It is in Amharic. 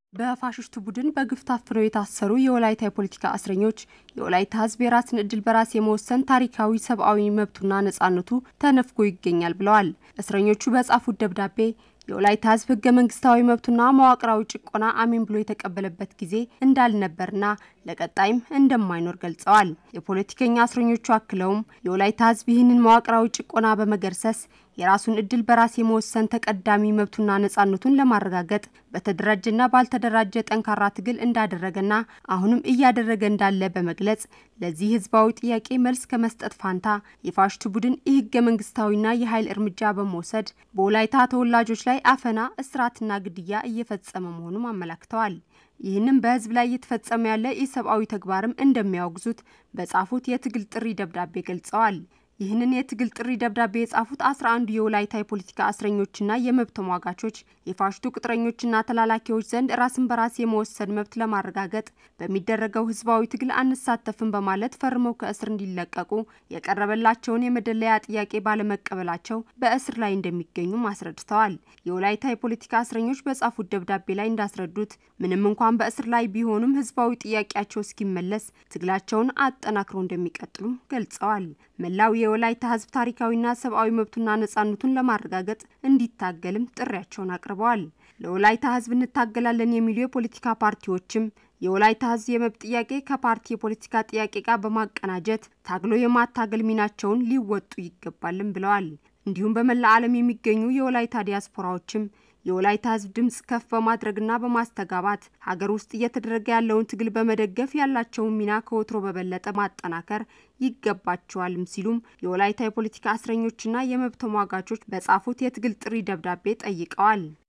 በፋሽስቱ ቡድን በግፍ ታፍነው የታሰሩ የወላይታ የፖለቲካ እስረኞች የወላይታ ሕዝብ የራስን እድል በራስ የመወሰን ታሪካዊ ሰብአዊ መብቱና ነጻነቱ ተነፍጎ ይገኛል ብለዋል። እስረኞቹ በጻፉት ደብዳቤ የወላይታ ሕዝብ ህገ መንግስታዊ መብቱና መዋቅራዊ ጭቆና አሜን ብሎ የተቀበለበት ጊዜ እንዳልነበርና ለቀጣይም እንደማይኖር ገልጸዋል። የፖለቲከኛ እስረኞቹ አክለውም የወላይታ ሕዝብ ይህንን መዋቅራዊ ጭቆና በመገርሰስ የራሱን እድል በራስ የመወሰን ተቀዳሚ መብቱና ነጻነቱን ለማረጋገጥ በተደራጀና ባልተደራጀ ጠንካራ ትግል እንዳደረገና አሁንም እያደረገ እንዳለ በመግለጽ ለዚህ ህዝባዊ ጥያቄ መልስ ከመስጠት ፋንታ የፋሽቱ ቡድን የህገ መንግስታዊና የኃይል እርምጃ በመውሰድ በወላይታ ተወላጆች ላይ አፈና፣ እስራትና ግድያ እየፈጸመ መሆኑም አመላክተዋል። ይህንም በህዝብ ላይ እየተፈጸመ ያለ ኢሰብአዊ ተግባርም እንደሚያወግዙት በጻፉት የትግል ጥሪ ደብዳቤ ገልጸዋል። ይህንን የትግል ጥሪ ደብዳቤ የጻፉት አስራ አንዱ የወላይታ የፖለቲካ እስረኞችና የመብት ተሟጋቾች የፋሽቱ ቅጥረኞችና ተላላኪዎች ዘንድ ራስን በራስ የመወሰን መብት ለማረጋገጥ በሚደረገው ህዝባዊ ትግል አንሳተፍም በማለት ፈርመው ከእስር እንዲለቀቁ የቀረበላቸውን የመደለያ ጥያቄ ባለመቀበላቸው በእስር ላይ እንደሚገኙም አስረድተዋል። የወላይታ የፖለቲካ እስረኞች በጻፉት ደብዳቤ ላይ እንዳስረዱት ምንም እንኳን በእስር ላይ ቢሆኑም ህዝባዊ ጥያቄያቸው እስኪመለስ ትግላቸውን አጠናክረው እንደሚቀጥሉም ገልጸዋል። መላው የወላይታ ህዝብ ታሪካዊና ሰብአዊ መብቱና ነጻነቱን ለማረጋገጥ እንዲታገልም ጥሪያቸውን አቅርበዋል። ለወላይታ ህዝብ እንታገላለን የሚሉ የፖለቲካ ፓርቲዎችም የወላይታ ህዝብ የመብት ጥያቄ ከፓርቲ የፖለቲካ ጥያቄ ጋር በማቀናጀት ታግሎ የማታገል ሚናቸውን ሊወጡ ይገባልም ብለዋል። እንዲሁም በመላ ዓለም የሚገኙ የወላይታ ዲያስፖራዎችም የወላይታ ህዝብ ድምጽ ከፍ በማድረግና በማስተጋባት ሀገር ውስጥ እየተደረገ ያለውን ትግል በመደገፍ ያላቸውን ሚና ከወትሮ በበለጠ ማጠናከር ይገባቸዋልም ሲሉም የወላይታ የፖለቲካ እስረኞችና የመብት ተሟጋቾች በጻፉት የትግል ጥሪ ደብዳቤ ጠይቀዋል።